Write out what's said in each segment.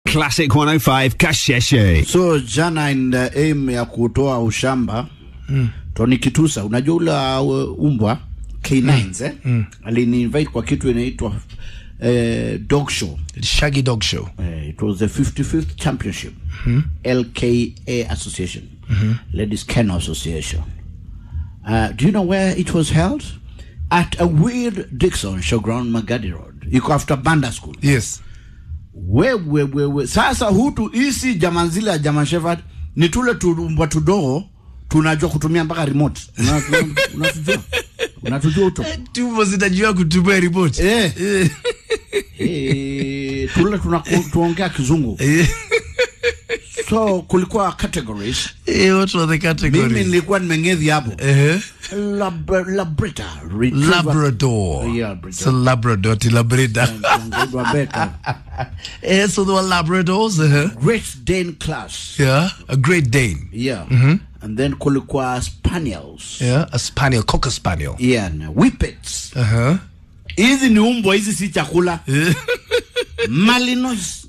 Classic 105 Kasheshe. So jana in the aim ya kutoa ushamba mm. Tony Kitusa, unajua ula uh, umbwa K9s eh? mm. alini kwa kitu inaitwa uh, dog show Shaggy Dog Show. uh, it was the 55th championship LKA Association Ladies Kennel Association uh, do you know where it was held at a weird Dixon showground Magadi Road iko after Banda School Yes. wewe wewe sasa hutu isi jaman zile ya jaman shepherd ni tule tumbwa tudogo tunajua kutumia mpaka remote Una- una- unatujua unatujua uto Tumbo zitajua kutumia remote. eh. eh, tule tuna tuongea kizungu Eh, so kulikuwa categories eh, what were the mimi categories? nilikuwa nimengedhi hapo Eh, Lab, labrita retriever- Labrador. Yeah, Labrador. So Labrador to Labrador. Tunaongea better. Eh, so there were Labradors. Uh-huh. Great Dane class Yeah. A Great Dane. yeah and then kulikuwa spaniels Yeah. A Spaniel, Cocker Spaniel. yeah na whippets Uh-huh. hizi ni umbwa hizi si chakula malinois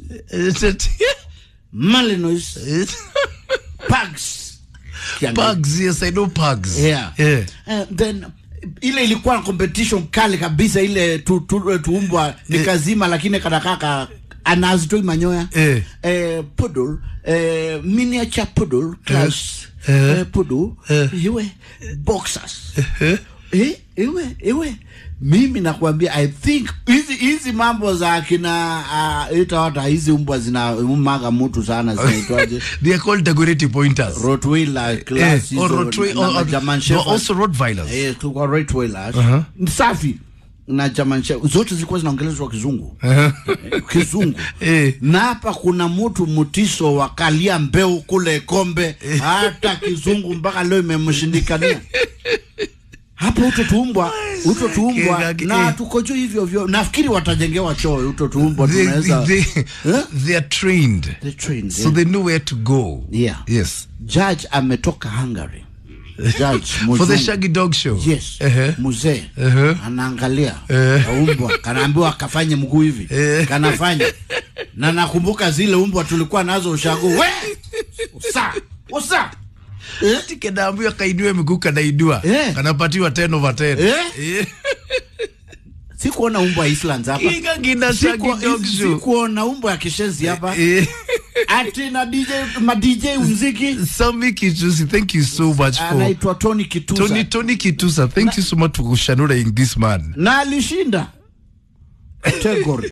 malinois pugs Kiangalia. Pugs, yes, I know pugs. yeah. Yeah. And then ile ilikuwa na competition kali kabisa ile tu, tu, tuumbwa nikazima lakini kadakaka anazitoi manyoya Eh. eh, poodle eh, miniature poodle class Eh. eh, poodle iwe boxers eh, iwe iwe mimi nakwambia i think hizi hizi mambo za kina uh, itawata hizi umbwa zina umaga mtu sana zinaitwaje They are called decorative pointers. Rottweiler Eh, class or hizo Rottweiler, na- na or, German or Shepherd. also Rottweilers. Eh, tulikuwa Rottweilers. Ni safi na German Shepherd. zote zilikuwa zinaongelezwa kizungu Eh, kizungu Eh. na hapa kuna mtu mtiso wa kalia mbeu kule kombe hata kizungu mpaka leo imemshindikania hapo uto tuumbwa uto tuumbwa Kega- na eh. tuko juu hivyo hivyo nafikiri watajengewa choo uto tuumbwa They, tunaweza they, Eh? they are trained. They're trained, So yeah. they know where to go. Yeah. Yes. judge ametoka Hungary judge For the mzungu. Shaggy Dog Show. yes Uh-huh. mzee Uh-huh. anaangalia Eh. umbwa kanaambiwa akafanye mguu hivi Eh. kanafanya na nakumbuka zile umbwa tulikuwa nazo ushago we usa usa eh? Ati kanaambiwa kainue miguu kanainua. Eh. Kanapatiwa 10 over 10. Eh? Eh. sikuona umbwa ya Islands hapa Kinga kina Shaggy Siku- Dog Show. sikuona umbwa ya kishenzi hapa Eh. ati na DJ ma DJ muziki Sami Kitusi, thank you so much for anaitwa Tony Kitusa Tony Tony Kitusa. Thank you so much for kushanuring this man. na alishinda category